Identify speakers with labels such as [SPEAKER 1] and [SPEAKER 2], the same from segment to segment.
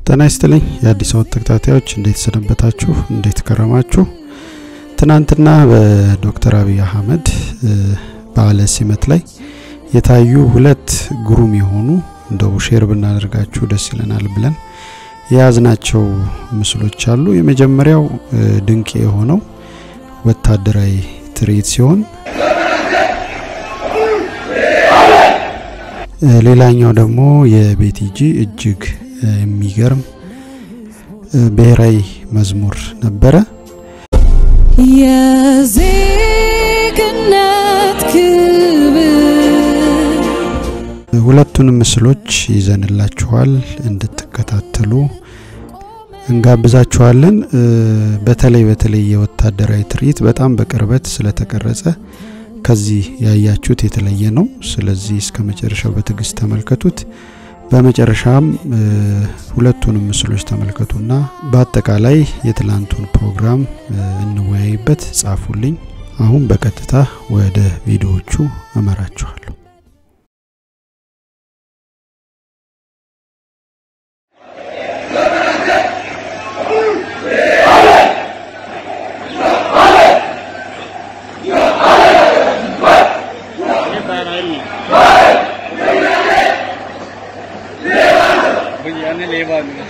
[SPEAKER 1] ጤና ይስጥልኝ የአዲስ አበባ ተከታታዮች እንዴት ሰነበታችሁ? እንዴት ከረማችሁ? ትናንትና በዶክተር አብይ አህመድ በዓለ ሲመት ላይ የታዩ ሁለት ግሩም የሆኑ እንደው ሼር ብናደርጋችሁ ደስ ይለናል ብለን የያዝናቸው ምስሎች አሉ። የመጀመሪያው ድንቅ የሆነው ወታደራዊ ትርኢት ሲሆን ሌላኛው ደግሞ የቤቲጂ እጅግ የሚገርም ብሔራዊ መዝሙር ነበረ።
[SPEAKER 2] የዜግነት ክብር
[SPEAKER 1] ሁለቱንም ምስሎች ይዘንላችኋል እንድትከታተሉ እንጋብዛችኋለን። በተለይ በተለይ የወታደራዊ ትርኢት በጣም በቅርበት ስለተቀረጸ ከዚህ ያያችሁት የተለየ ነው። ስለዚህ እስከ መጨረሻው በትዕግስት ተመልከቱት። በመጨረሻም ሁለቱንም ምስሎች ተመልከቱና በአጠቃላይ የትላንቱን ፕሮግራም እንወያይበት፣ ጻፉልኝ። አሁን በቀጥታ ወደ ቪዲዮዎቹ እመራችኋለሁ።
[SPEAKER 3] भैया ले बाद में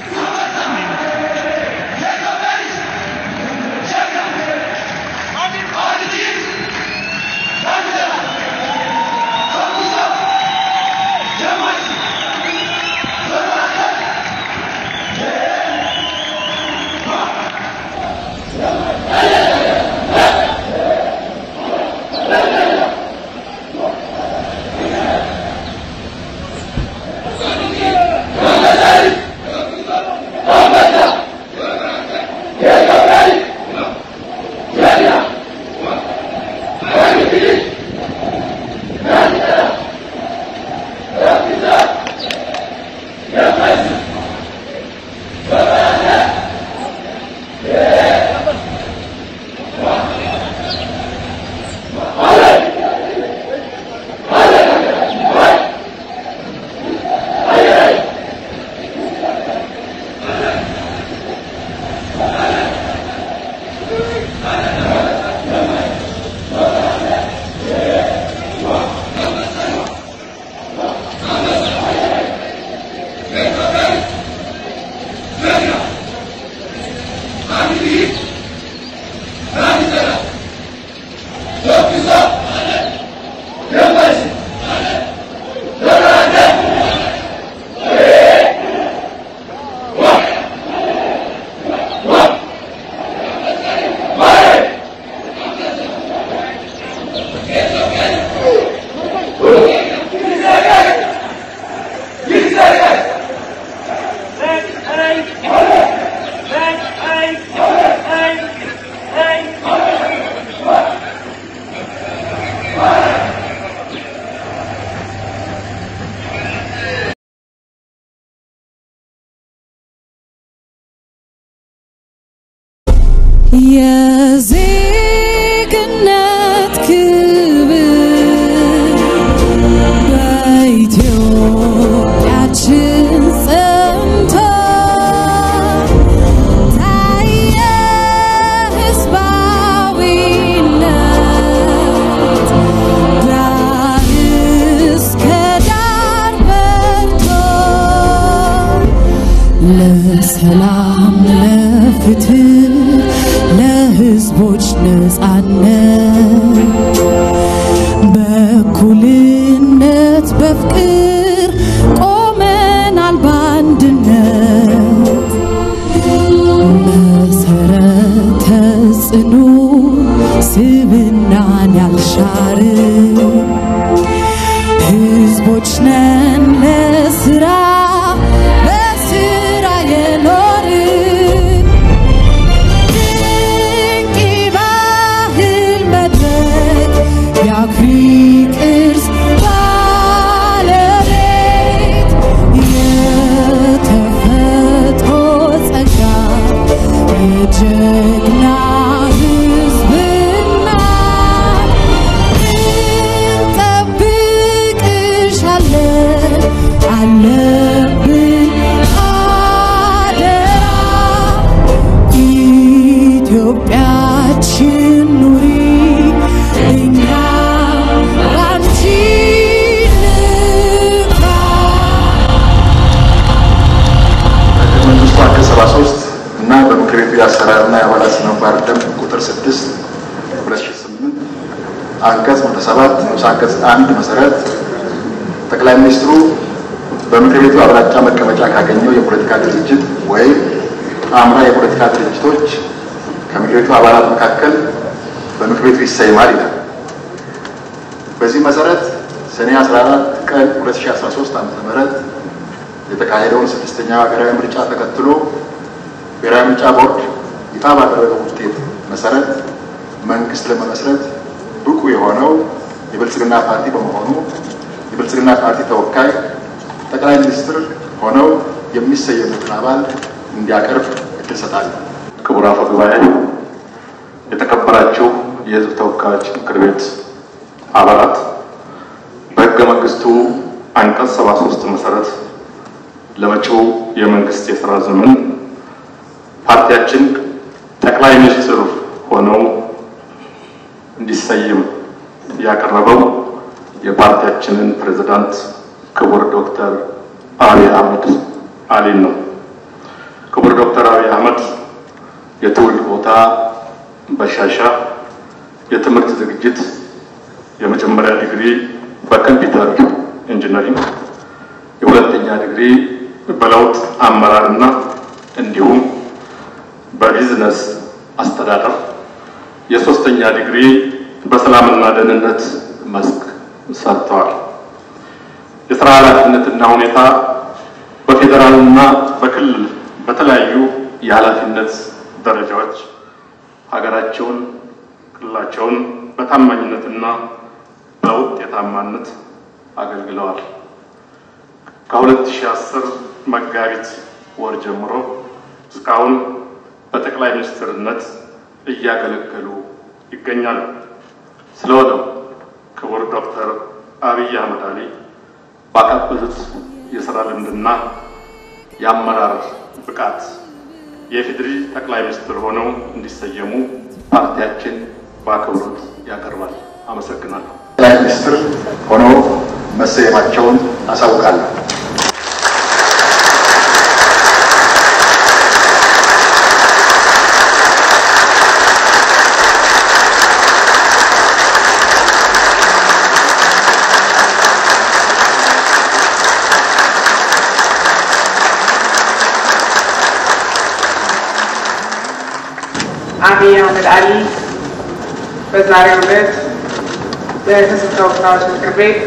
[SPEAKER 2] የዜግነት ክብር በኢትዮጵያችን ጸንቶ ታየ ሕዝባዊነት ዳር እስከ ዳር በርቶ ለሰላም ለፍትህ ለህዝቦች ነጻነት በእኩልነት በፍቅር ቆመናል በአንድነት መሰረተ ጽኑ ስብናን ያልሻር ህዝቦች ነን ለስራ በስራ የኖርን ድንቅ ባህል መድረክ የአኩሪ ቅርስ ባለቤት ኢትዮጵያችን ኑሪ እኛ ባንቺ ንፍራ
[SPEAKER 4] መንግስቱ አንቀጽ 73 እና በምክር ቤቱ የአሰራርና የአባላት ስነ ምግባር ደንብ ቁጥር 6 2008 አንቀጽ 107 ንዑስ አንቀጽ 1 መሰረት ጠቅላይ ሚኒስትሩ በምክር ቤቱ አብላጫ መቀመጫ ካገኘው የፖለቲካ ድርጅት ወይም አምራ የፖለቲካ ድርጅቶች ከምክር ቤቱ አባላት መካከል በምክር ቤቱ ይሰይማል ይላል። በዚህ መሰረት ሰኔ 14 ቀን 2013 ዓ.ም የተካሄደውን ስድስተኛው ሀገራዊ ምርጫ ተከትሎ ብሔራዊ ምርጫ ቦርድ ይፋ ባደረገው ውጤት መሰረት መንግስት ለመመስረት ብቁ የሆነው የብልጽግና ፓርቲ በመሆኑ የብልጽግና ፓርቲ ተወካይ ጠቅላይ ሚኒስትር ሆነው የሚሰየሙትን አባል እንዲያቀርብ እድል ሰጣለሁ።
[SPEAKER 5] ክቡር አፈ ጉባኤ፣ የተከበራችሁ የሕዝብ ተወካዮች ምክር ቤት አባላት፣ በሕገ መንግስቱ አንቀጽ 73 መሰረት ለመጪው የመንግስት የሥራ ዘመን ፓርቲያችን ጠቅላይ ሚኒስትር ሆነው እንዲሰየም ያቀረበው የፓርቲያችንን ፕሬዝዳንት ክቡር ዶክተር አብይ አህመድ አሊን ነው። ክቡር ዶክተር አብይ አህመድ የትውልድ ቦታ በሻሻ የትምህርት ዝግጅት የመጀመሪያ ዲግሪ በኮምፒውተር ኢንጂነሪንግ፣ የሁለተኛ ዲግሪ በለውጥ አመራርና እንዲሁም በቢዝነስ አስተዳደር፣ የሶስተኛ ዲግሪ በሰላምና ደህንነት መስክ ሰርተዋል። የስራ ኃላፊነትና ሁኔታ በፌዴራልና በክልል በተለያዩ የኃላፊነት ደረጃዎች ሀገራቸውን፣ ክልላቸውን በታማኝነትና በውጤታማነት አገልግለዋል። ከ2010 መጋቢት ወር ጀምሮ እስካሁን በጠቅላይ ሚኒስትርነት እያገለገሉ ይገኛሉ። ስለሆነም ክቡር ዶክተር አብይ አህመድ አሊ ባካበቱት የስራ ልምድና የአመራር ብቃት የኢፌዴሪ ጠቅላይ ሚኒስትር ሆነው እንዲሰየሙ ፓርቲያችን በአክብሮት ያቀርባል። አመሰግናለሁ።
[SPEAKER 4] ጠቅላይ ሚኒስትር ሆነው መሰየማቸውን አሳውቃለሁ።
[SPEAKER 6] አብይ አህመድ አሊ በዛሬው ዕለት በሕዝብ ተወካዮች ምክር ቤት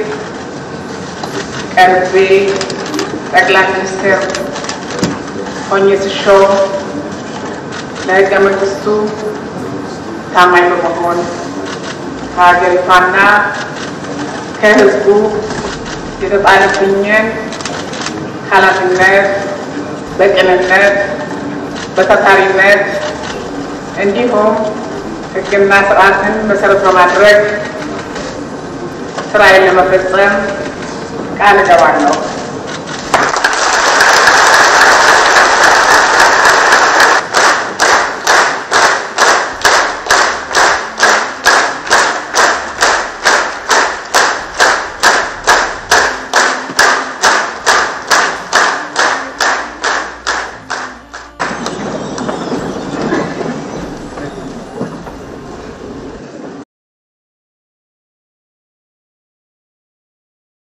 [SPEAKER 6] ቀርቤ ጠቅላይ ሚኒስትር ሆኜ ስሾም ለሕገ መንግስቱ ታማኝ በመሆን ከሀገሪቷና ከሕዝቡ የተጣለብኝን ኃላፊነት በቅንነት በታታሪነት እንዲሁም ሕግና ስርዓትን መሰረት በማድረግ ስራዬን ለመፈጸም ቃል እገባለሁ።